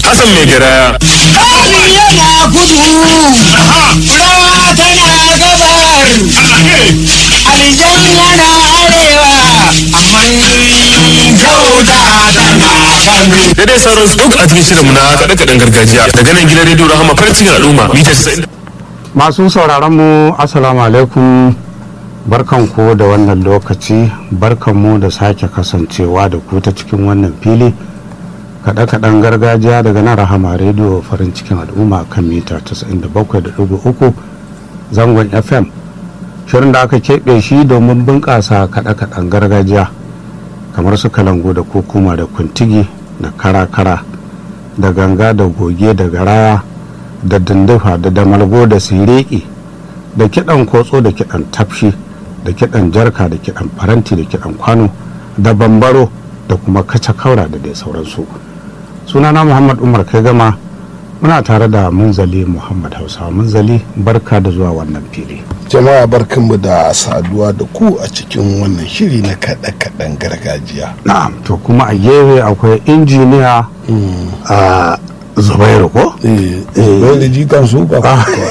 Hassan mai garaya. Kami yana kudu, rawa tana gabar, aljan yana arewa, amma kyauta tana kano. Da dai sauran su duk a cikin shirinmu na kaɗe-kaɗen gargajiya daga nan gidan rediyo Rahama farin cikin al'umma mita 90. masu sauraron mu assalamu alaikum barkanku da wannan lokaci barkanmu da sake kasancewa da ku ta cikin wannan fili kaɗe-kaɗen gargajiya daga nan rahama rediyo farin cikin al'umma kan mita 97.3 zangon fm shirin da aka keɓe shi domin bunƙasa kaɗe-kaɗen gargajiya kamar su kalango da kokuma da kuntigi da kara-kara da ganga da goge da garaya da dindifa da damalgo da sireki da kiɗan kotso da kiɗan tafshi da kiɗan jarka da kiɗan faranti da kiɗan kwano da bambaro da kuma kaca kaura da dai sauransu sunana muhammad umar kai gama muna tare da munzali muhammad hausa munzali barka da zuwa wannan fili jama'a barkanmu da saduwa da ku a cikin wannan shiri na kaɗe-kaɗen gargajiya na'am to kuma a gefe akwai injiniya a zubairu ko bai da jikan su ba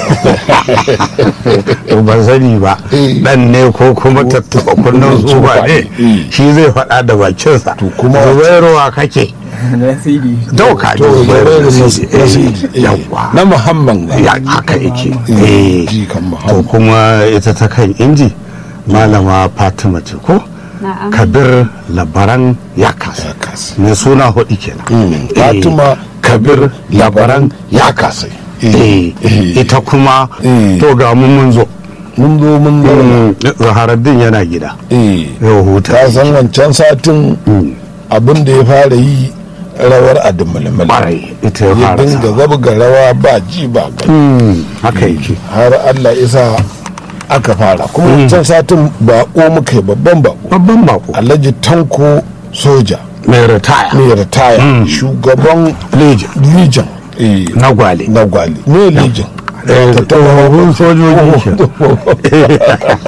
to ban sani ba Eh. dan ne ko kuma tattaba kunnen tsufa ne Eh. shi zai faɗa da bakinsa To kuma- zubairu wa kake dauka to zubairu zubairu Nasiri. Eh, Nasiri, eh, yawwa na muhammad ne. ya haka yake Eh, Eh. jikan to muhammad kuma ita ta kan inji malama fatima ce ko Na'am. kabir labaran ya kasa ya kasa mai suna hudu kenan Mm, Eh, fatima kabir labaran ya kasa Eh, ita kuma Eh. to ga mu mun zo mun zo mun zo Mm, zaharaddin yana gida eh yau huta ta san wancan satin Mm, abin da ya fara yi rawar adumulmul ƙwarai ita ya ya fara dinga sa. zabga rawa ba ji ba gani Mm, haka yake har Allah isa aka fara kuma wancan satin bako muka yi babban bako babban bako alhaji tanko soja mai ritaya mai ritaya shugaban legion legion eh, na gwale na gwali me legion Eh, tsofaffin sojoji ke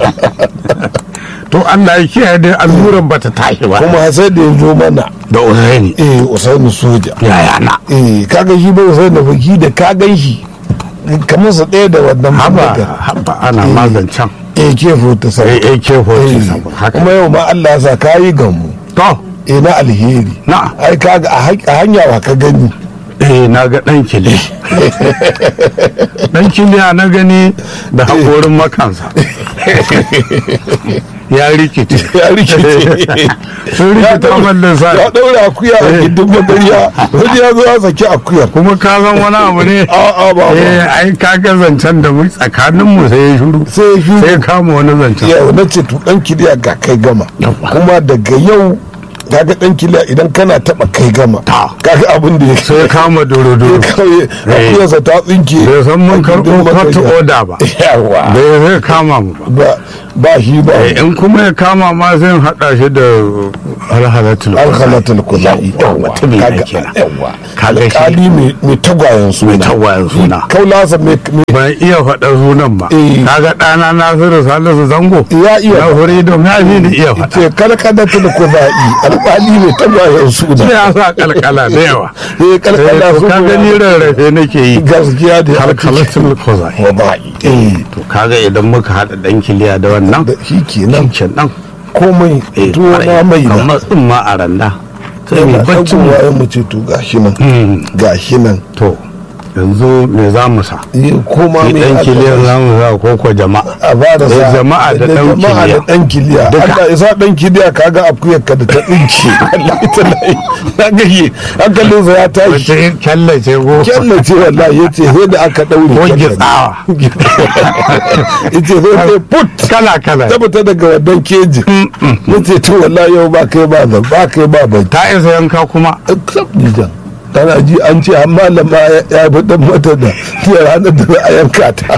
to Allah ya kiyaye dai alluran bata tashi ba kuma sai da ya zo mana da usaini eh usaini soja yaya na eh kaga shi ba usaini baki da ka gan shi kamar sa ɗaya da wannan haba bindigar. haba ana mazancan AK-47 Eh, AK-47 haka. kuma yau ma Allah ya sa kayi gamu to eh na alheri Na. ai kaga a ha- a hanya wa ka gani eh na ga dan kili dan kiliya na gani da haƙorin makansa ya rikice ya rikice sun rikita mallin sa ya daura akuya a Eh. gindin magariya wani ya zo ya saki akuyar kuma ka san wani abu ne a'a ba eh ba ai ka ga zancen da mu tsakanin mu sai ya shuru sai shi sai ya kama wani zancen yau na ce to dan kiliya ga kai gama Yawwa. kuma daga yau kaga dan kiliya idan kana taba kai gama Ta. kaga abin da ya sai ya kama doro-doro kawai akuyarsa ta tsinke bai san mun a gindin karɓo kotu magariya. oda ba yawa bai zai kama mu ba ba ba shi ba Eh, in kuma ya kama ma zai haɗa shi da alhalatul alhalatul kuzai yawa mutumin ya kenan yawa Kaga shi- alkali mai mai tagwayen suna Mai tagwayen suna. kaulasa mai mai- ban iya faɗar sunan ba Eh. kaga ɗana nasiru salisu zango ya iya na huri da ya fi ni iya faɗa ce kalkalatul kuzai alkali mai tagwayen sai suna ya sa kalkala da yawa eh Eh, kalkala to su ka gani rarrafe nake yi gaskiya da kalkalatul kozai kuzai eh to kaga idan muka haɗa ɗan kiliya da wannan da shi kenan kenan komai eh, tuwo na mai na kamar tsimma a randa sai mai yana baccin mu. ɗagowa ya mace to gashi nan Mm. gashi nan to yanzu me za mu sa eh koma Ni mai ɗan aka kiliyan bashi. za mu sa ko ko jama'a a ba da Da sa jama'a da ɗan jama'a da kiliya. ɗan kiliya Duka. Allah isa ɗan kiliya kaga akuyar ka da ta ɗinke wallahi tallahi na gaye hankalin sa ya tashi wace kyallace ko kyalla ce wallahi yace sai da aka ɗaure ko kyallar. gitsawa yace sai dai put kala kala ta fita daga wannan keji yace to wallahi yau ba kai ba ba ba kai ba ba ta isa yanka kuma jan kana ji an ce an malama ya ya fi dan mata da ya ranar da za a yanka ta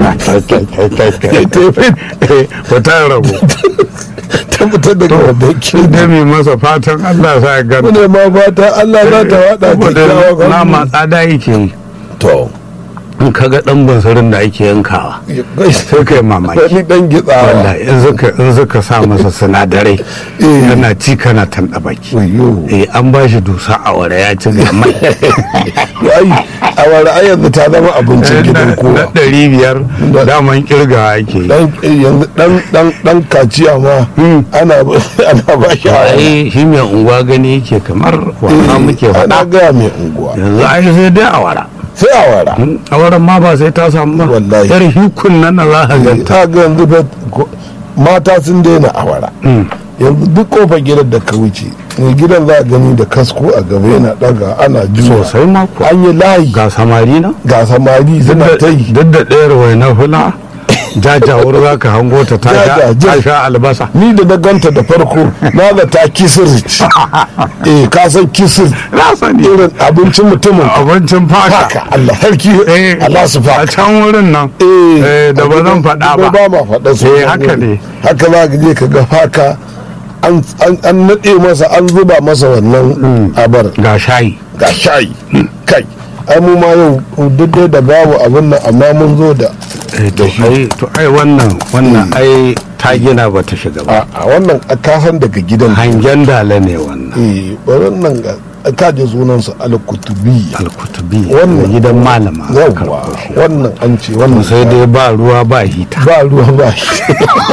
fitar rabu ta fita daga wannan keji da mai masa fatan Allah sa ya gani mune ma fata Allah za ta wada saboda kyakkyawan nama hannu. tsada yake yi to in ka ga dan bunsurin da ake yankawa sai kai mamaki wani dan gitsawa wallahi in suka in suka sa masa sinadarai Eh. yana ci kana tanda baki wayo eh an ba shi dusa a wara ya ci ga mai ai a wani ai yanzu ta zama abincin gidan na kowa ɗari biyar daman kirgawa ake yi. dan yanzu dan dan dan kaciya ma ana ana ba shi a ai shi mai unguwa gani yake kamar wasa muke ana faɗa gaya mai unguwa yanzu ai sai dai a wara sai a wara a waran ma ba sai ta samu ba Wallahi. yar hikun nan na za ka ganta ta ga yanzu fa ko- mata sun daina awara yanzu duk kofar gidan da ka wuce mai gidan za a gani da kasko a gaba yana daga ana juya sosai ma kuwa an yi layi ga samari na ga samari suna ta yi duk da ɗayar wai na hula jajawar za ka hango ta ta sha- Jaja, ta sha albasa ni da na ganta da farko na da ta kisir ce eh ka san kisir na sani irin abincin mutumin abincin faka haka Allah sarki Eh, Allah su a faka can wurin nan eh eh, da ba zan faɗa ba ba ma faɗa su Eh, haka ne. haka za ka je ka ga faka an an- an naɗe masa an zuba masa wannan abar ga shayi ga shayi kai ai mu ma yau duk dai da babu abin nan amma mun zo da Eh, to ai to ai wannan wannan ai ta gina ba ta shiga ba a a wannan ka san daga gidan hangen dala ne wannan eh wannan ga ka je sunansa al-kutubi alkutubi Wannan- gidan malama aka yawwa karɓo shi. wannan an ce wannan sai dai ba ruwa ba hita ba ruwa ba shi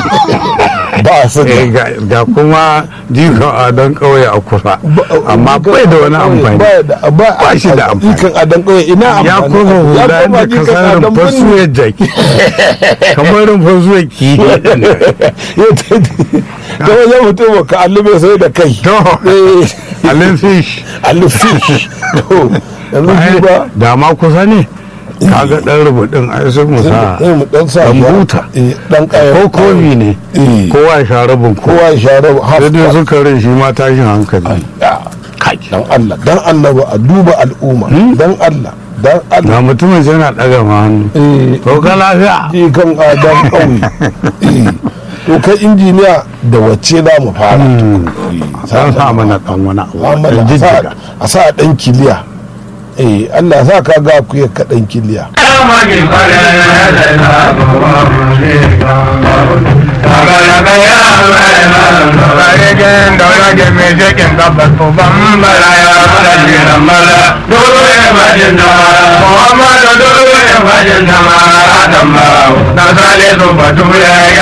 ba su Eh, ga ga kuma jika a dan kauye a kusa amma bai da wani amfani ba da ba Ba shi da amfani. ikan adan kauye ina ya amfani kuma hula Ya koma da jikan kasar adan rumfar birni. suyar jaki kamar rumfar suyar kihi Ya ta- ta wajen mutum ka allube sai da kai to Eh, alin fish allufi to yanzu shi ba da ma kusa ne kaga dan rubutun ai sai mu sa sai mu dan sa dan ya- buta. eh, dan kaya ko kofi ne Eh. kowa ya sha rabin ko kowa ya share half sai dai cup. suka rin shi ma tashin hankali Ya, kai dan Allah dan annabi a duba al'umma dan Allah dan Allah ga mutumin sai na daga ma hannu eh to ka lafiya je kan adam ƙauye Eh, to kai injiniya da wacce za mu fara Eh, san sa mana dan wani abu Muhammad, dan a sa- jijjiga a sa dan kiliya eh Allah sa ka ga ku ka dan kiliya Muhammadu dole ya fajin sama Adam ba, na sale su batu ya